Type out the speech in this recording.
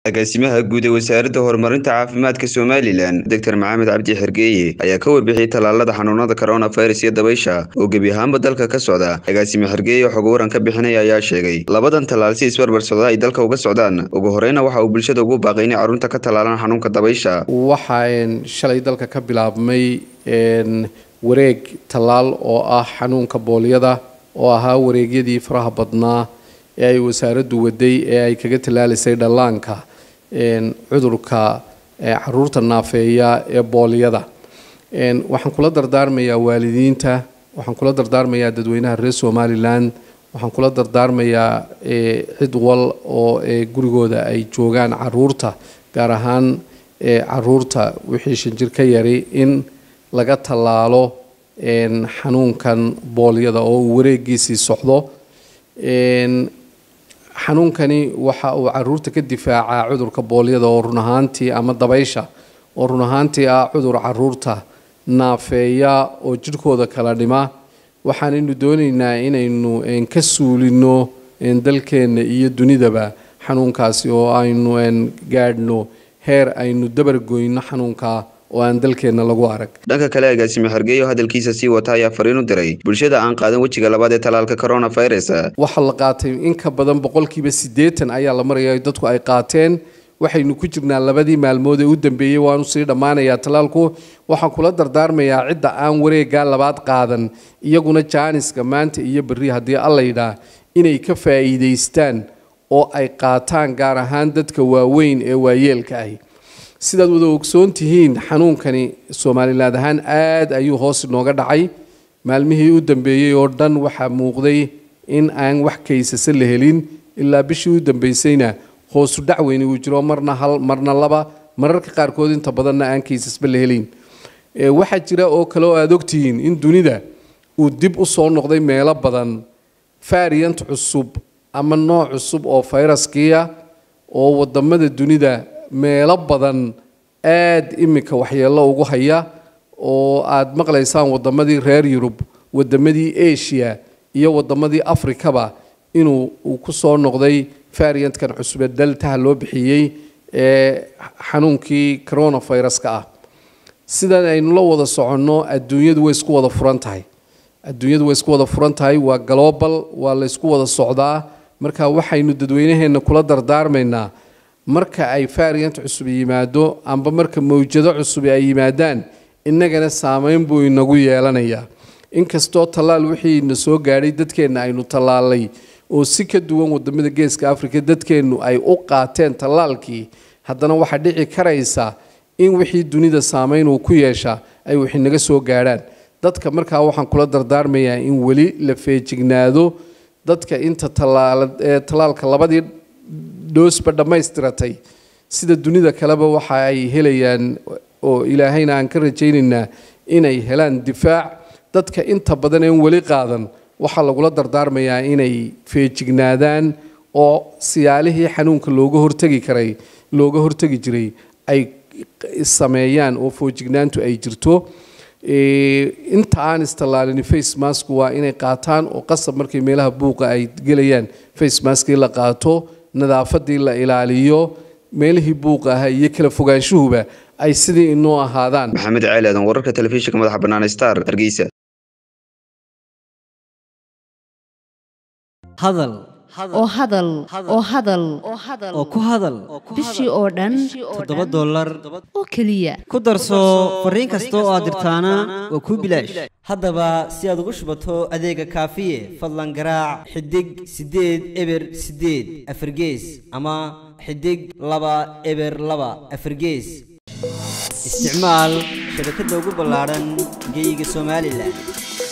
agaasimaha guud ee wasaaradda horumarinta caafimaadka somalilan doctor maxamed cabdi xergeeye ayaa ka warbixiyey tallaalada xanuunada coronavirus iyo dabaysha oo gebi ahaanba dalka ka socda agaasime xergeeye xog waran ka bixinaya ayaa sheegay labadan tallaal si isbarbar socda ay dalka uga socdaan ugu horeyna waxa uu bulshada ugu baaqay inay carruurta ka tallaalaan xanuunka dabaysha waxaan shalay dalka ka bilaabmay wareeg tallaal oo ah xanuunka boolyada oo ahaa wareegyadii faraha badnaa ee ay wasaaraddu waday ee ay kaga tallaalisay dhallaanka cudurka caruurta naafeeya ee boolyada waxaan kula dardaarmayaa waalidiinta waxaan kula dardaarmayaa dadweynaha reer somalilan waxaan kula dardaarmayaa cid wal oo gurigooda ay joogaan caruurta gaar ahaan caruurta wixii shanjir ka yari in laga tallaalo xanuunkan boolyada oo uu wareegiisii socdo xanuunkani waxa uu caruurta ka difaacaa cudurka boolyada oo run ahaantii ama dabaysha oo run ahaantii ah cudur caruurta naafeeya oo jidhkooda kala dhima waxaanaynu doonaynaa inaynu ka suulino dalkeenna iyo dunidaba xanuunkaasi oo aynu gaadhno heer aynu dabargoyno xanuunka oo aan dalkeenna lagu arag dhanka kale agaasime xergeeye oo hadalkiisa sii wata ayaa fariin u diray bulshada aan qaadan wejiga labaad ee tallaalka coronavirus waxaa la qaatay in ka badan boqolkiiba siddeetan ayaa la maraya dadku ay qaateen waxaynu ku jirnaa labadii maalmood ee u dambeeyey waanu sii dhammaanayaa tallaalku waxaan kula dardaarmayaa cidda aan wareegaa labaad qaadan iyaguna jaaniska maanta iyo berri haddii alla yidhaah inay ka faa'iidaystaan oo ay qaataan gaar ahaan dadka waaweyn ee waayeelka ahi sidaad wada ogsoon tihiin xanuunkani somaliland ahaan aad ayuu hoos inooga dhacay maalmihii u dambeeyey oo dhan waxaa muuqday in aan wax kaysase la helin ilaa bishii u dambeysayna hoosu dhacweyni uu jiro marna hal marna laba mararka qaarkood inta badanna aan kaysasba la helin waxaa jira oo kale oo aada ogtihiin in dunida uu dib u soo noqday meelo badan variant cusub ama nooc cusub oo fayraskiia oo wadamada dunida meelo badan aada iminka waxyeello ugu haya oo aada maqlaysaan wadamadii reer yurub wadamadii asia iyo wadamadii africaba inuu uu ku soo noqday variantkan cusube daltaha loo bixiyey ee xanuunkii coronaviruska ah sidan aynu la wada soconno adduunyadu way isku wada furan tahay adduunyadu way isku wada furan tahay waa global waa la ysku wada socdaa marka waxaynu dadweynaheenna kula dardaarmaynaa marka ay variant cusub yimaado amba marka mawjado cusub ay yimaadaan innagana saameyn buu inagu yeelanayaa inkastoo tallaal wixii na soo gaadhay dadkeenna aynu tallaalay oo si ka duwan wadamada geeska africa dadkeennu ay u qaateen tallaalkii haddana waxaa dhici karaysa in wixii dunida saameyn uu ku yeesha ay wixii naga soo gaadhaan dadka markaa waxaan kula dardaarmayaa in weli la feejignaado dadka inta tallaalka labadii dhoosba dhammaystiratay sida dunida kaleba waxa ay helayaan oo ilaahayna aan ka rajaynaynaa inay helaan difaac dadka inta badan een weli qaadan waxaa lagula dardaarmayaa inay feejignaadaan oo siyaalihii xanuunka looga hortegi karay looga hortegi jiray ay sameeyaan oo foojignaantu ay jirto inta aan istallaalin face mask waa inay qaataan oo qasab markay meelaha buuqa ay gelayaan face maskii la qaato nadaafadii la ilaaliyo meelihii buuqa ahaa iyo kala fogaanshuhuba ay sidii inoo ahaadaan maxamed ceeli aadan wararka telefishinka madaxa bannaan star hargeysa hadal oo hadal oo hadal oo ku hadal bishii oo dhan toddoba dollar oo keliya ku darso fariin kasta oo aad dirtaana waa kuu bilaash haddaba si aad ugu shubato adeega kaafiye fadlan garaac xidig siddeed eber siddeed afargees ama xidig laba eber laba afargees isticmaal shabakadda ugu ballaadhan geyga somalilan